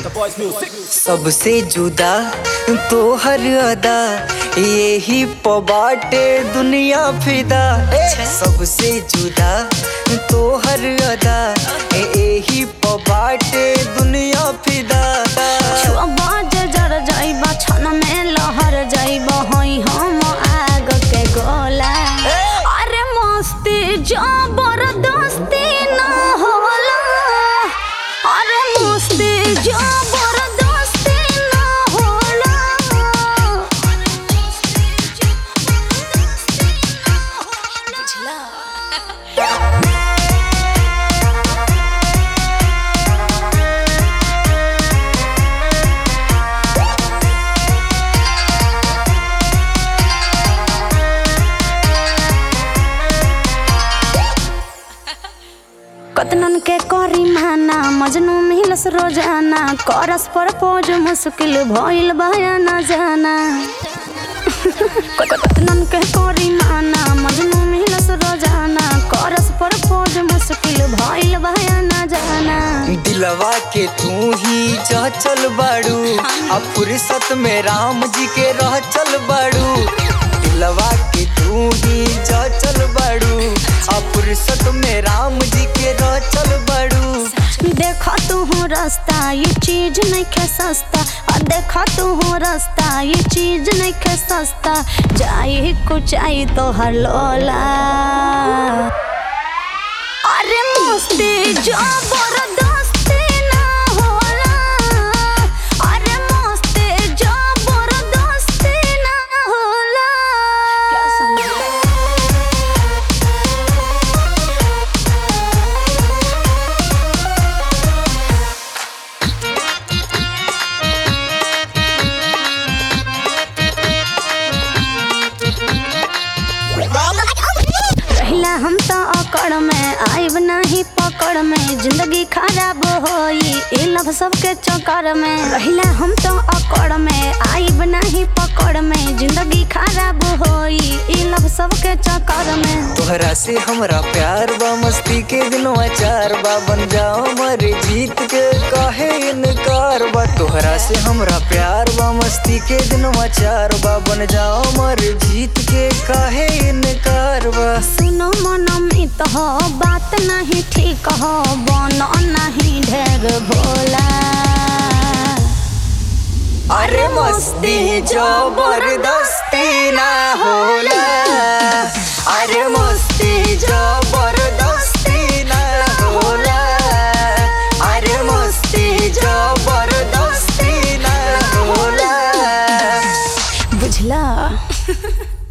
boys music. सबसे जुदा तो हर अदा यही पबाटे दुनिया फिदा सबसे जुदा तो हर अदा यही पबाटे दुनिया फिदा छुआ बाज जर जाइबा छन में लहर जाइबा हई हम आग के गोला अरे मस्ती जबरदस्ती ना होला अरे मस्ती जबरदस्ती ना होला कतनन के करी माना मजनू मिलस रोजाना करस पर पोज मुश्किल भइल बया न जाना कतनन के करी माना मजनू मिलस रोजाना करस पर पोज मुश्किल भइल बया न जाना दिलवा के तू ही जा चल बाड़ू अब फुर्सत में राम जी के रह चल बाड़ू दिलवा के तू ही जा चल बाड़ू अब फुर्सत में राम जी के रह चल बाड़ू देखा तू हो रास्ता ये चीज नहीं खे सस्ता और देखा तू हो रास्ता ये चीज नहीं खे सस्ता जाई कुछ आई तो हर लोला अरे मस्ती जबरदस्ती ना होला अरे मस्ती जबरदस्ती ना होला क्या समझे रहिला हम तो अकड़ में आइब नहीं पकड़ में जिंदगी खराब होई ए लव सबके चक्कर में रहिला हम तो अकड़ में आइब नहीं पकड़ में जिंदगी खराब होई ए लव सबके चक्कर में तोहरा से हमरा प्यार बा मस्ती के दिनवा चार बा बन जाओ मरे जीत के काहे इनकार बा तोहरा से हमरा प्यार बा मस्ती के दिनवा चार बा बन जाओ मरे जीत के काहे इनकार बा सुनो मन मित हो बात नहीं ठीक हो बनो नहीं ढेर भोला अरे मस्ती जबरदस्ती ना होला अरे मस्ती जबरदस्ती ना होला अरे मस्ती जबरदस्ती ना होला बुझला